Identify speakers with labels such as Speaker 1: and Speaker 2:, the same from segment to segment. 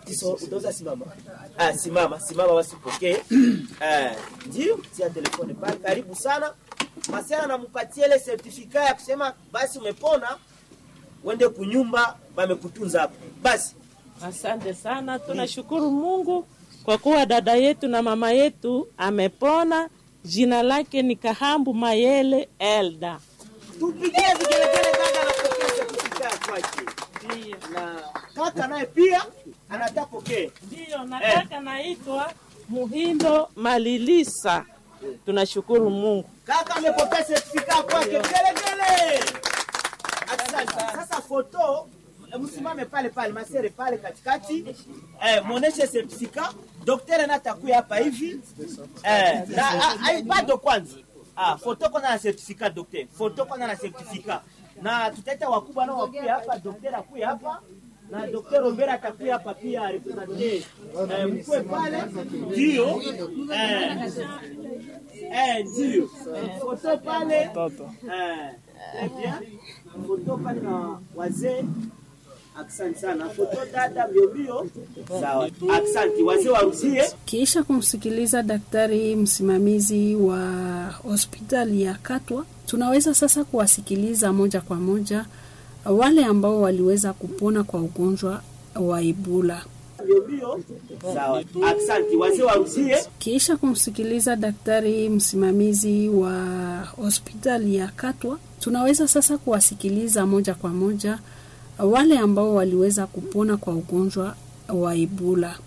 Speaker 1: Kiso utaweza simama. Ah, simama, simama basi upokee. Eh, ndio, tia telefone pale. Karibu sana. Masiana anampatia ile certificate ya kusema basi umepona. Uende kunyumba bamekutunza hapo. Basi
Speaker 2: Asante sana, tunashukuru Mungu kwa kuwa dada yetu na mama yetu amepona. Jina lake ni Kahambu Mayele Elda.
Speaker 1: tupigie vigelegele kaka anapokea certificate kwake.
Speaker 2: Ndiyo,
Speaker 1: Na kaka naye pia anataka pokee.
Speaker 2: ndiyo, nataka naitwa Muhindo Malilisa. Tunashukuru Mungu.
Speaker 1: Kaka amepokea certificate kwake. Vigelegele. Asante. Sasa foto eh, msimame pale pale masere pale katikati eh, muoneshe certificate. Daktari na atakuya hapa hivi eh, na ah, ah, bado kwanza ah, foto kwanza na certificate daktari, foto kwanza na certificate, na tutaita wakubwa nao wakuya hapa, daktari akuya hapa na Dr. Robert atakuya hapa pia represente eh, mkwe pale ndio eh, eh, ndio eh, foto pale eh, très bien foto pale na wazee Asante sana. Foto dada mbio mbio. Sawa. Asante. Wazee warusie.
Speaker 3: Kisha kumsikiliza daktari msimamizi wa hospitali ya Katwa, tunaweza sasa kuwasikiliza moja kwa moja wale ambao waliweza kupona kwa ugonjwa wa Ebola.
Speaker 1: Mbio mbio. Sawa. Asante. Wazee warusie.
Speaker 3: Kisha kumsikiliza daktari msimamizi wa hospitali ya Katwa, tunaweza sasa kuwasikiliza moja kwa moja wale ambao waliweza kupona kwa ugonjwa wa Ebola.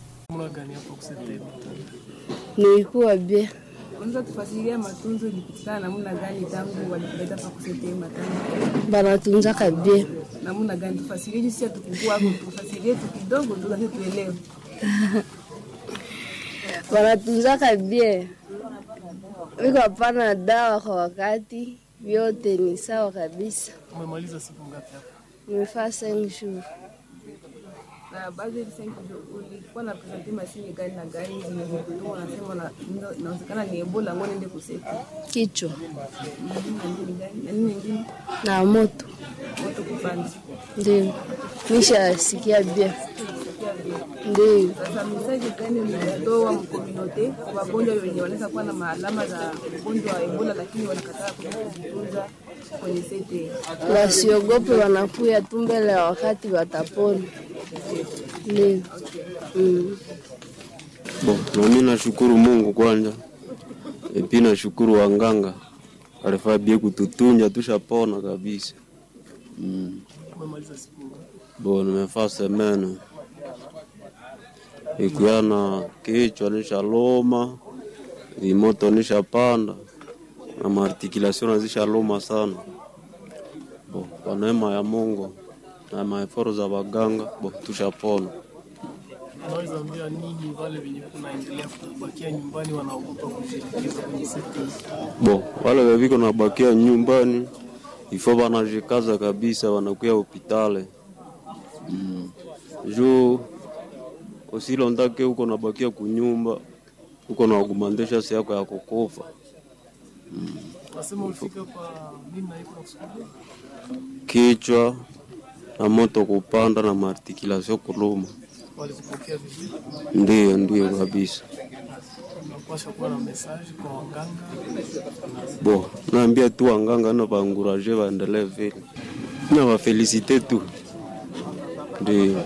Speaker 4: Nilikuwa bie
Speaker 5: Unaweza tufasiria matunzo ilipitikana namna gani tangu walikuleta pa kusete matanga
Speaker 4: banatunzaka bie
Speaker 5: namna gani? Tufasirie jinsi ya tukukua hapo, tufasirie tu kidogo tu nasi tuelewe.
Speaker 4: banatunzaka bie, wiko hapana dawa kwa wakati, vyote ni sawa kabisa.
Speaker 6: Umemaliza siku ngapi hapa?
Speaker 4: Nimefaa cinq jours
Speaker 5: Na baadhi ya senki ulikuwa na presenti mashine gani na gani zenye kutoa, unasema na- ina- inawezekana ni Ebola, ngoja niende kusete
Speaker 4: kichwa
Speaker 5: Mhm, na nini gani na nini nyingine,
Speaker 4: na moto,
Speaker 5: moto kupanda.
Speaker 4: ndio nishasikia bie, ndio
Speaker 5: Sasa mesaji gani mlitoa mkominote kwa wagonjwa wenye wanaweza kuwa na maalama za ugonjwa wa Ebola lakini wanakataa kuja kujitunza kwenye sete?
Speaker 4: wasiogope, wanakuya tu mbele ya wakati watapona. Ndio mm.
Speaker 7: Bo, nami nashukuru Mungu kwanza, epi nashukuru wanganga alifaa bie kututunja tushapona kabisa. Mm.
Speaker 6: Umemaliza siku ngapi?
Speaker 7: Bo, nimefaa semene ikiana kichwa nishaloma, vimoto nishapanda na maartikulation nazishaloma sana. Bo, kwa neema ya Mungu na maeforo za waganga, bo tushapona.
Speaker 6: Unaweza ambia nini wale wenye kunaendelea kubakia nyumbani wanaogopa kushirikiza kwenye sekta hii?
Speaker 7: Bo, wale weviko nabakia nyumbani ifo wanajikaza kabisa, wanakuya hopitale mm. juu usilondake huko nabakia kunyumba huko naugumandesha si yako ya kukufa
Speaker 6: Nasema ulifika kwa nini na iko nakusudia?
Speaker 7: kichwa na moto kupanda na maartikulation kuluma.
Speaker 6: Walikupokea vizuri,
Speaker 7: Ndiyo, ndiyo kabisa.
Speaker 6: unapaswa kuwa na message kwa waganga.
Speaker 7: Bo, naambia tu wanganga na baanguraje waendelee vile na wafelisite tu, ndio.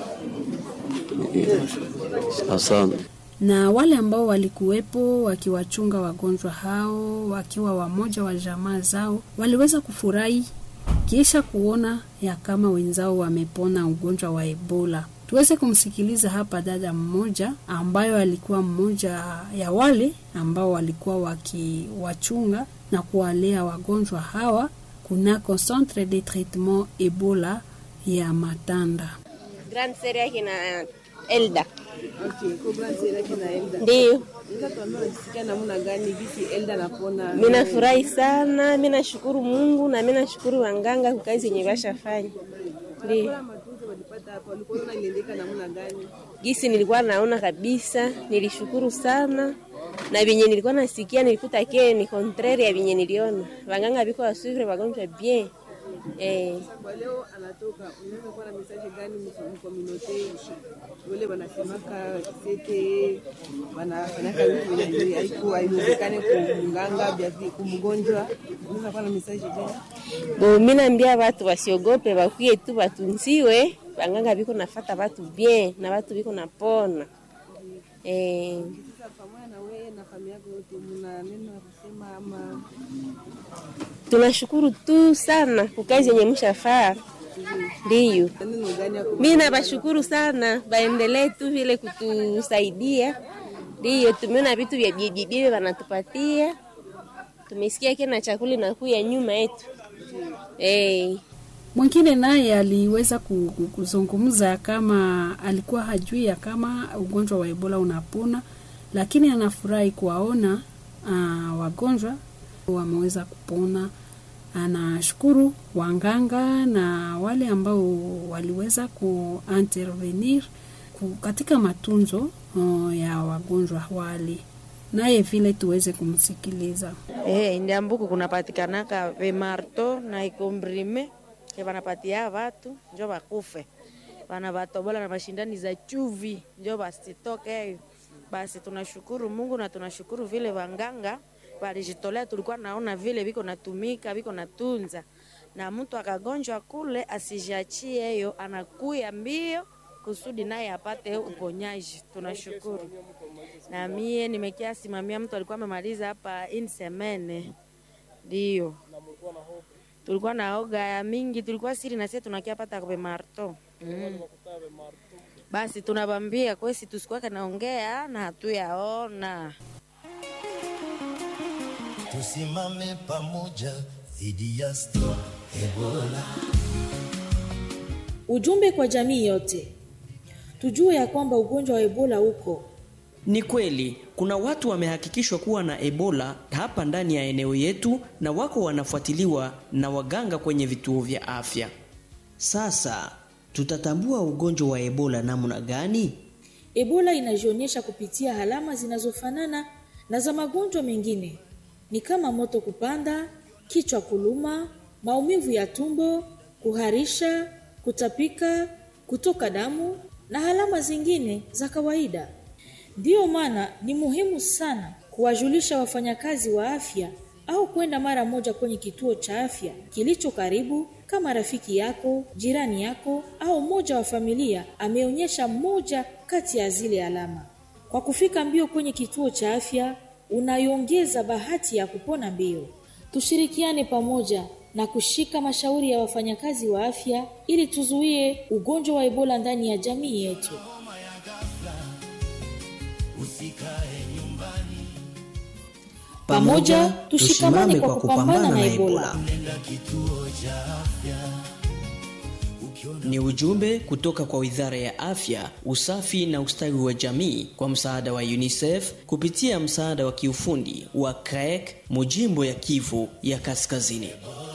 Speaker 7: Asante.
Speaker 3: na wale ambao walikuwepo wakiwachunga wagonjwa hao wakiwa wamoja wa jamaa zao waliweza kufurahi kisha kuona ya kama wenzao wamepona ugonjwa wa Ebola. Tuweze kumsikiliza hapa dada mmoja ambayo alikuwa mmoja ya wale ambao walikuwa wakiwachunga na kuwalea wagonjwa hawa kunako centre de traitement Ebola ya Matanda.
Speaker 8: Grand Seri yake na Elda.
Speaker 5: Okay, Cobra Zero kina Elda.
Speaker 8: Ndio,
Speaker 5: Sasa tuambie unasikia namna gani gisi Elda anapona?
Speaker 8: mimi nafurahi sana, mimi nashukuru Mungu na mimi nashukuru wanganga kwa kazi yenye bashafanya. Ndio.
Speaker 5: Kwa matunzo walipata hapa, walikuwa wanaona iliendeka namna gani?
Speaker 8: Gisi nilikuwa naona kabisa, nilishukuru sana na vyenye nilikuwa nasikia nilikuta ke ni contraire ya vyenye niliona. Wanganga biko wasuvre wagonjwa bien. eh.
Speaker 5: Kwa leo anatoka, unaweza kuwa na message gani mkominote wale wanasemaka sete wanafanyaka vitu vyenye haiku haiwezekane kumganga vya vi- kumgonjwa, unaweza kuwa na message gani?
Speaker 8: Bo, mi naambia watu wasiogope, bakwie tu batunziwe, banganga biko nafata watu bien na watu biko napona eh.
Speaker 5: Sasa pamoja na wewe na familia yako yote, mna neno la kusema ama
Speaker 8: Tunashukuru tu sana kwa kazi yenye mshafaa, ndiyo
Speaker 5: neno gani ya
Speaker 8: mi nabashukuru sana, baendelee tu vile kutusaidia. Ndiyo tumeona vitu vya bibibibi wanatupatia, tumesikia kena chakula inakuya nyuma yetu eh.
Speaker 3: Mwingine naye aliweza ku- ku- kuzungumza kama alikuwa hajui ya kama ugonjwa wa Ebola unapona, lakini anafurahi kuwaona uh, wagonjwa wameweza kupona. Anashukuru wanganga na wale ambao waliweza kuintervenir ku- katika matunzo uh, ya wagonjwa wale, naye vile tuweze kumsikiliza.
Speaker 9: Eh, ndiambuku kunapatikanaka vemarto na ikombrime ke vanapatia vatu njo vakufe vana vatobola na mashindani za chuvi njo vasitoke. Basi tunashukuru Mungu na tunashukuru vile wanganga walijitolea, tulikuwa naona vile viko natumika viko natunza, na mtu akagonjwa kule asijiachie hiyo, anakuya mbio kusudi naye apate uponyaji. Tunashukuru na mie nimekia simamia mtu alikuwa amemaliza hapa in semene, ndio tulikuwa na oga ya mingi, tulikuwa siri na sisi tunakia pata kwa marto mm. Basi tunabambia kwesi tusikuwake naongea na hatuyaona
Speaker 10: tusimame pamoja dhidi ya sto Ebola.
Speaker 11: Ujumbe kwa jamii yote, tujue ya kwamba ugonjwa wa Ebola uko
Speaker 12: Ni kweli kuna watu wamehakikishwa kuwa na Ebola hapa ndani ya eneo yetu na wako wanafuatiliwa na waganga kwenye vituo vya afya.
Speaker 13: Sasa tutatambua ugonjwa wa Ebola namna gani?
Speaker 11: Ebola inajionyesha kupitia alama zinazofanana na za magonjwa mengine, ni kama moto kupanda, kichwa kuluma, maumivu ya tumbo, kuharisha, kutapika, kutoka damu na alama zingine za kawaida. Ndiyo maana ni muhimu sana kuwajulisha wafanyakazi wa afya au kwenda mara moja kwenye kituo cha afya kilicho karibu, kama rafiki yako, jirani yako au mmoja wa familia ameonyesha moja kati ya zile alama. Kwa kufika mbio kwenye kituo cha afya, unaiongeza bahati ya kupona mbio. Tushirikiane pamoja na kushika mashauri ya wafanyakazi wa afya ili tuzuie ugonjwa wa Ebola ndani ya jamii yetu.
Speaker 10: Usikae nyumbani,
Speaker 11: Pamoja tushikamane kwa kupambana na Ebola.
Speaker 10: nenda kituo cha afya.
Speaker 12: Ni ujumbe kutoka kwa Wizara ya Afya, Usafi na Ustawi wa Jamii kwa msaada wa UNICEF kupitia msaada wa kiufundi wa CREC Mujimbo ya Kivu ya Kaskazini.